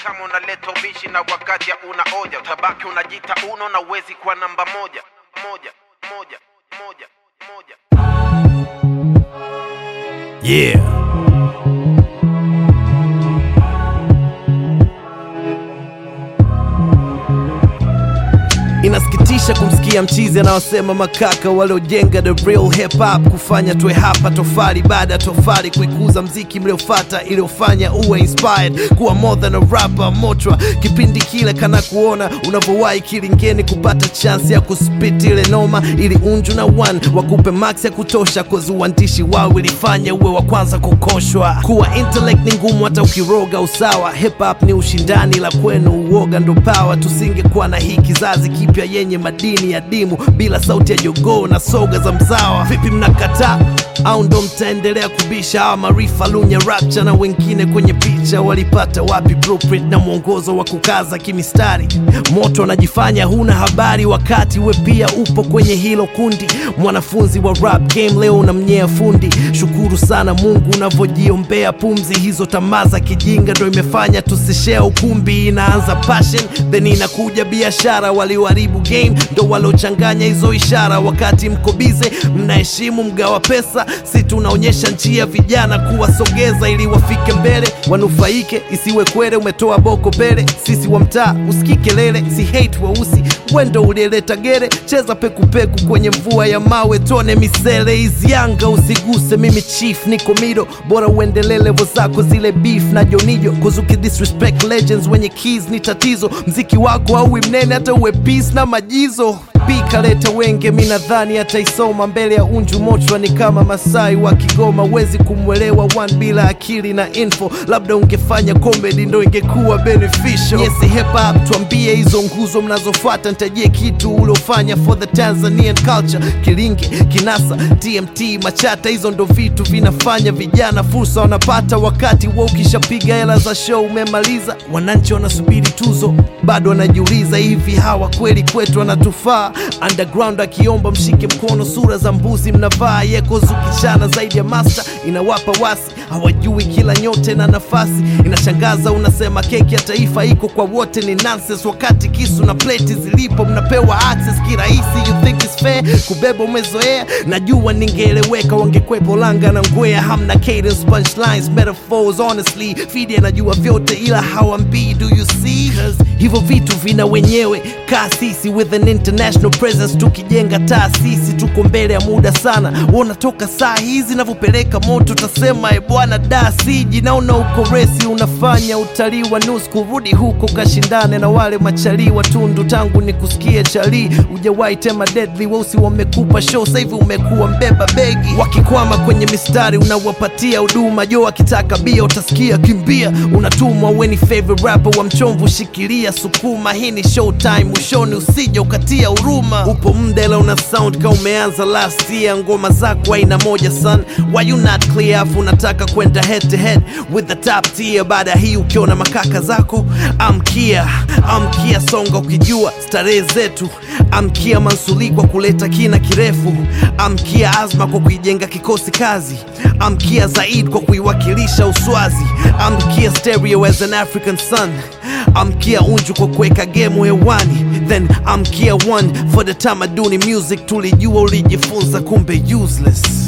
kama unaleta ubishi na wakati una oja utabaki unajita uno na uwezi kuwa namba moja moja moja moja moja Yeah. Inasikitisha kumsikia mchizi anaosema makaka waliojenga the real hip hop kufanya tuwe hapa tofali baada ya tofali kuikuza mziki mliofata iliyofanya uwe inspired kuwa more than a rapper mochwa kipindi kile kana kuona unavyowahi kilingeni kupata chance ya kuspit ile noma ili unju na one wakupe max ya kutosha kozi uandishi wao ilifanya uwe wa kwanza kukoshwa kuwa intellect ni ngumu hata ukiroga usawa hip hop ni ushindani la kwenu uoga ndo power tusingekuwa na hii kizazi kipya yenye madini ya dimu bila sauti ya jogoo na soga za mzawa vipi mnakataa au ndo mtaendelea kubisha hawa marifa lunya rapcha na wengine kwenye picha walipata wapi blueprint na mwongozo wa kukaza kimistari moto anajifanya huna habari wakati we pia upo kwenye hilo kundi mwanafunzi wa rap game leo unamnyea fundi shukuru sana mungu unavyojiombea pumzi hizo tamaa za kijinga ndo imefanya tusishea ukumbi inaanza passion then inakuja biashara walioharibu game ndo waliochanganya hizo ishara wakati mko bize mnaheshimu mgawa pesa si tunaonyesha njia vijana kuwasogeza ili wafike mbele wanufaike isiwe kwere umetoa boko pele sisi wa mtaa usikii kelele si hate weusi wendo ulieleta gere cheza pekupeku kwenye mvua ya mawe tone misele hizi yanga usiguse mimi chief niko mido bora uendelee levo zako zile beef na jonijo kuzuki disrespect legends wenye keys ni tatizo mziki wako auwi mnene hata uwe peace na majizo bikaleta wenge mi nadhani ataisoma mbele ya unju mochwa ni kama masai wa kigoma wezi kumwelewa one bila akili na info labda ungefanya comedy ndo ingekuwa beneficial yes hip hop tuambie hizo nguzo mnazofuata nitajie kitu uliofanya for the tanzanian culture kilinge kinasa tmt machata hizo ndo vitu vinafanya vijana fursa wanapata wakati wa ukishapiga hela za show umemaliza wananchi wanasubiri tuzo bado wanajiuliza hivi hawa kweli kwetu wanatufaa underground akiomba mshike mkono sura za mbuzi mnavaa yeko zukishana zaidi ya master inawapa wasi hawajui kila nyote na nafasi inashangaza unasema keki ya taifa iko kwa wote ni nonsense wakati kisu na pleti zilipo mnapewa access kirahisi you think it's fair kubeba umezoea najua ningeeleweka wangekwepo langa na ngwea hamna cadence punchlines metaphors honestly fidi anajua vyote ila hawambii do you see 'Cause hivyo vitu vina wenyewe kasisi with an international presence tukijenga taasisi tuko mbele ya muda sana unatoka saa hizi navyopeleka moto utasema e bwana da siji naona uko resi unafanya utalii wa nusu kurudi huko kashindane na wale machalii watundu tangu ni kusikia chalii ujawahi tema deadly weusi wamekupa show sahivi umekuwa mbeba begi wakikwama kwenye mistari unawapatia huduma jo akitaka bia utasikia kimbia unatumwa weni favorite rapper wa mchomvu shikilia sukuma hii ni showtime mwishoni usije ukatia huruma upo mdela una sound ka umeanza last year ngoma zako aina moja son why you not clear afu unataka kwenda head to head with the top tier baada ya hii ukiona makaka zako amkia amkia songa ukijua starehe zetu amkia mansuli kwa kuleta kina kirefu amkia azma kwa kuijenga kikosi kazi amkia zaid kwa kuiwakilisha uswazi amkia stereo as an african son amkia unju kwa kuweka gemu hewani then amkia one for the tamaduni music tulijua ulijifunza kumbe useless